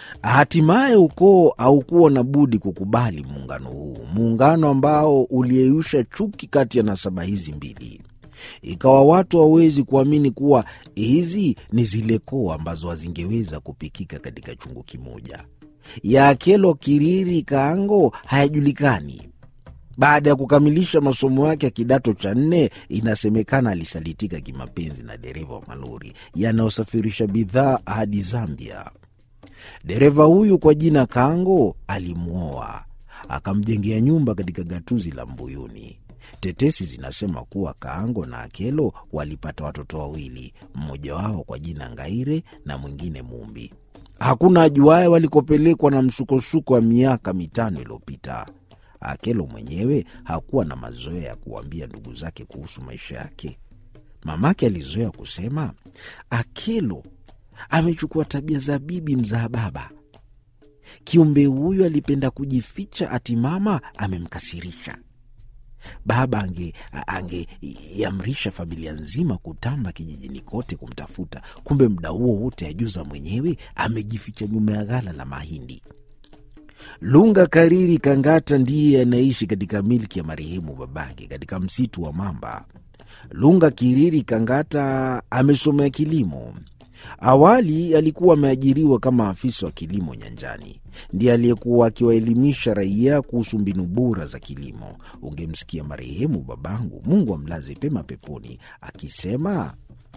Hatimaye ukoo haukuwa na budi kukubali muungano huu, muungano ambao uliyeyusha chuki kati ya nasaba hizi mbili. Ikawa watu hawawezi kuamini kuwa hizi ni zile koo ambazo hazingeweza kupikika katika chungu kimoja. Ya Akelo Kiriri Kaango hayajulikani. Baada ya kukamilisha masomo yake ya kidato cha nne, inasemekana alisalitika kimapenzi na dereva wa malori yanayosafirisha bidhaa hadi Zambia. Dereva huyu kwa jina Kango alimwoa akamjengea nyumba katika gatuzi la Mbuyuni. Tetesi zinasema kuwa Kaango na Akelo walipata watoto wawili, mmoja wao kwa jina Ngaire na mwingine Mumbi. Hakuna ajuaye walikopelekwa na msukosuko wa miaka mitano iliyopita. Akelo mwenyewe hakuwa na mazoea ya kuwaambia ndugu zake kuhusu maisha yake. Mamake alizoea kusema, Akelo amechukua tabia za bibi mzaa baba. Kiumbe huyu alipenda kujificha, ati mama amemkasirisha. Baba ange angeiamrisha familia nzima kutamba kijijini kote kumtafuta, kumbe muda huo wote ajuza mwenyewe amejificha nyuma ya ghala la mahindi. Lunga Kariri Kangata ndiye anaishi katika milki ya marehemu babake katika msitu wa Mamba. Lunga Kiriri Kangata amesomea kilimo. Awali alikuwa ameajiriwa kama afisa wa kilimo nyanjani. Ndiye aliyekuwa akiwaelimisha raia kuhusu mbinu bora za kilimo. Ungemsikia marehemu babangu, Mungu amlaze pema peponi, akisema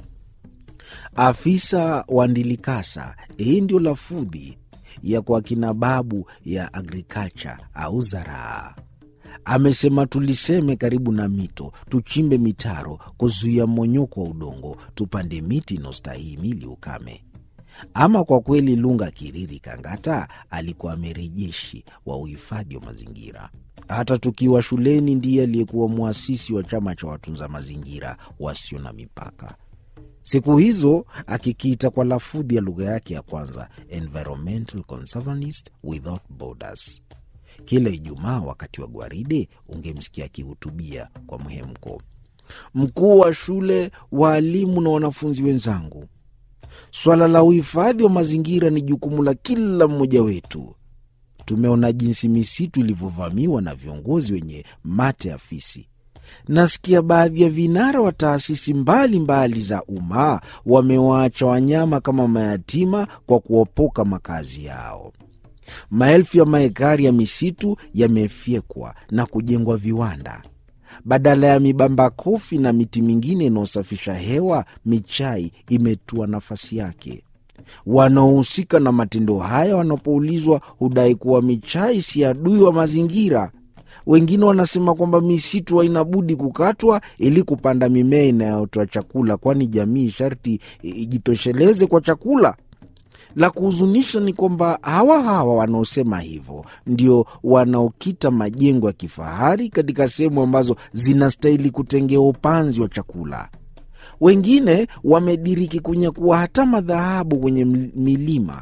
afisa wa Ndilikasa. Hii ndio lafudhi ya kwa kina babu ya agriculture au zaraa. Amesema tuliseme karibu na mito, tuchimbe mitaro kuzuia mmonyoko wa udongo, tupande miti inaostahimili ukame. Ama kwa kweli, Lunga Kiriri Kangata alikuwa amerejeshi wa uhifadhi wa mazingira. Hata tukiwa shuleni, ndiye aliyekuwa mwasisi wa chama cha watunza mazingira wasio na mipaka siku hizo akikiita kwa lafudhi ya lugha yake ya kwanza, Environmental Conservanist Without Borders. Kila Ijumaa wakati wa gwaride ungemsikia akihutubia kwa mhemko. Mkuu wa shule, waalimu na wanafunzi wenzangu, swala la uhifadhi wa mazingira ni jukumu la kila mmoja wetu. Tumeona jinsi misitu ilivyovamiwa na viongozi wenye mate ya fisi. Nasikia baadhi ya vinara wa taasisi mbalimbali za umma wamewaacha wanyama kama mayatima kwa kuopoka makazi yao. Maelfu ya maekari ya misitu yamefyekwa na kujengwa viwanda. Badala ya mibamba kofi na miti mingine inayosafisha hewa, michai imetua nafasi yake. Wanaohusika na matendo haya wanapoulizwa hudai kuwa michai si adui wa mazingira. Wengine wanasema kwamba misitu haina budi kukatwa ili kupanda mimea inayotoa chakula, kwani jamii sharti ijitosheleze kwa chakula. La kuhuzunisha ni kwamba hawa hawa wanaosema hivyo ndio wanaokita majengo ya kifahari katika sehemu ambazo zinastahili kutengewa upanzi wa chakula. Wengine wamediriki kunyakua hata madhahabu kwenye milima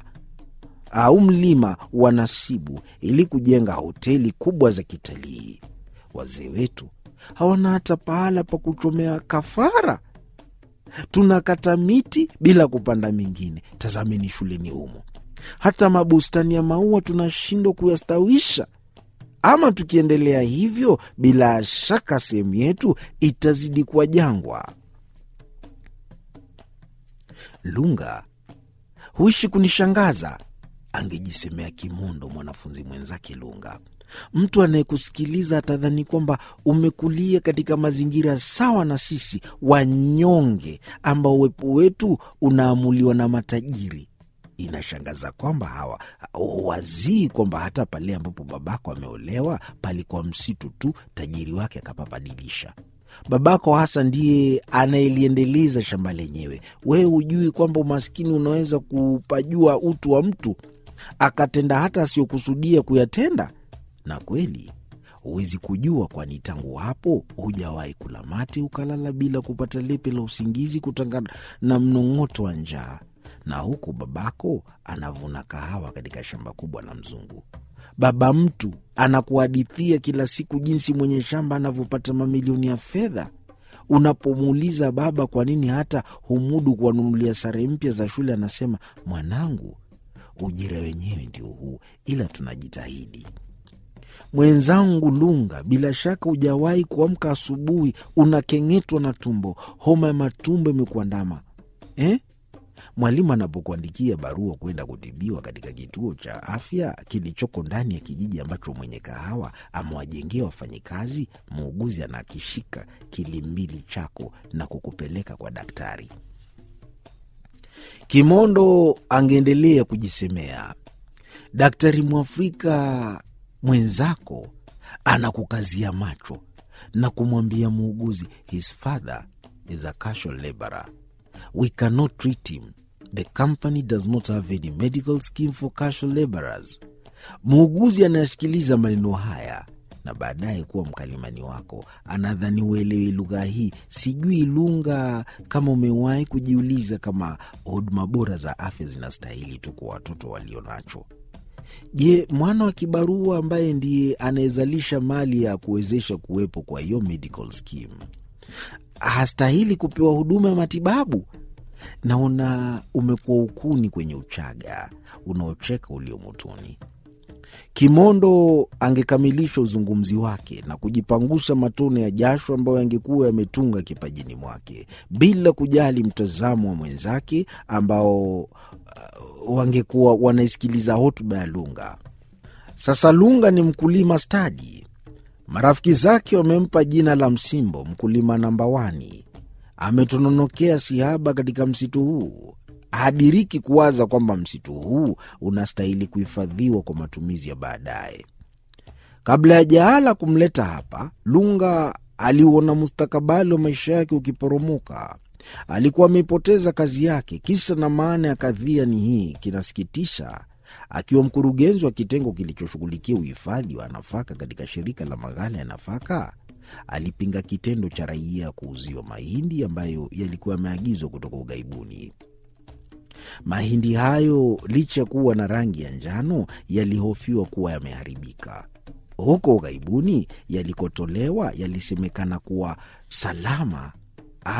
au mlima wa Nasibu ili kujenga hoteli kubwa za kitalii. Wazee wetu hawana hata pahala pa kuchomea kafara. Tunakata miti bila kupanda mingine. Tazameni shuleni humo, hata mabustani ya maua tunashindwa kuyastawisha. Ama tukiendelea hivyo, bila shaka sehemu yetu itazidi kuwa jangwa. Lunga huishi kunishangaza, angejisemea kimondo mwanafunzi mwenzake Lunga. Mtu anayekusikiliza atadhani kwamba umekulia katika mazingira sawa na sisi wanyonge, ambao uwepo wetu unaamuliwa na matajiri. Inashangaza kwamba hawa wazii kwamba hata pale ambapo babako ameolewa palikuwa msitu tu, tajiri wake akapabadilisha. Babako hasa ndiye anayeliendeleza shamba lenyewe. Wewe hujui kwamba umaskini unaweza kupajua utu wa mtu, akatenda hata asiyokusudia kuyatenda. Na kweli huwezi kujua, kwani tangu hapo hujawahi kula mate ukalala bila kupata lepe la usingizi kutokana na mnong'oto wa njaa. Na huku babako anavuna kahawa katika shamba kubwa la mzungu. Baba mtu anakuhadithia kila siku jinsi mwenye shamba anavyopata mamilioni ya fedha. Unapomuuliza baba kwa nini hata humudu kuwanunulia sare mpya za shule, anasema mwanangu, ujira wenyewe ndio huu, ila tunajitahidi. Mwenzangu Lunga, bila shaka hujawahi kuamka asubuhi unakeng'etwa na tumbo, homa ya matumbo imekuandama eh? Mwalimu anapokuandikia barua kwenda kutibiwa katika kituo cha afya kilichoko ndani ya kijiji ambacho mwenye kahawa amewajengea wafanyikazi, muuguzi anakishika kilimbili chako na kukupeleka kwa daktari. Kimondo angeendelea kujisemea, daktari Mwafrika mwenzako anakukazia macho na kumwambia muuguzi, his father is a casual laborer we cannot treat him the company does not have any medical scheme for casual laborers. Muuguzi anayesikiliza maneno haya na baadaye kuwa mkalimani wako anadhani uelewi lugha hii. Sijui Lunga, kama umewahi kujiuliza kama huduma bora za afya zinastahili tu kwa watoto walio nacho. Je, mwana wa kibarua ambaye ndiye anayezalisha mali ya kuwezesha kuwepo kwa hiyo medical scheme hastahili kupewa huduma ya matibabu? Naona umekuwa ukuni kwenye uchaga unaocheka ulio motoni. Kimondo angekamilisha uzungumzi wake na kujipangusha matone ya jasho ambayo yangekuwa yametunga kipajini mwake bila kujali mtazamo wa mwenzake ambao uh, wangekuwa wanaisikiliza hotuba ya Lunga. Sasa Lunga ni mkulima stadi. Marafiki zake wamempa jina la Msimbo, mkulima namba wani. Ametononokea sihaba katika msitu huu, hadiriki kuwaza kwamba msitu huu unastahili kuhifadhiwa kwa matumizi ya baadaye. Kabla ya jaala kumleta hapa, Lunga aliuona mustakabali wa maisha yake ukiporomoka. Alikuwa ameipoteza kazi yake. Kisa na maana ya kadhia ni hii, kinasikitisha. Akiwa mkurugenzi wa kitengo kilichoshughulikia uhifadhi wa nafaka katika shirika la maghala ya nafaka, alipinga kitendo cha raia kuuziwa mahindi ambayo yalikuwa yameagizwa kutoka ughaibuni. Mahindi hayo licha ya kuwa na rangi ya njano, yalihofiwa kuwa yameharibika. Huko ughaibuni yalikotolewa yalisemekana kuwa salama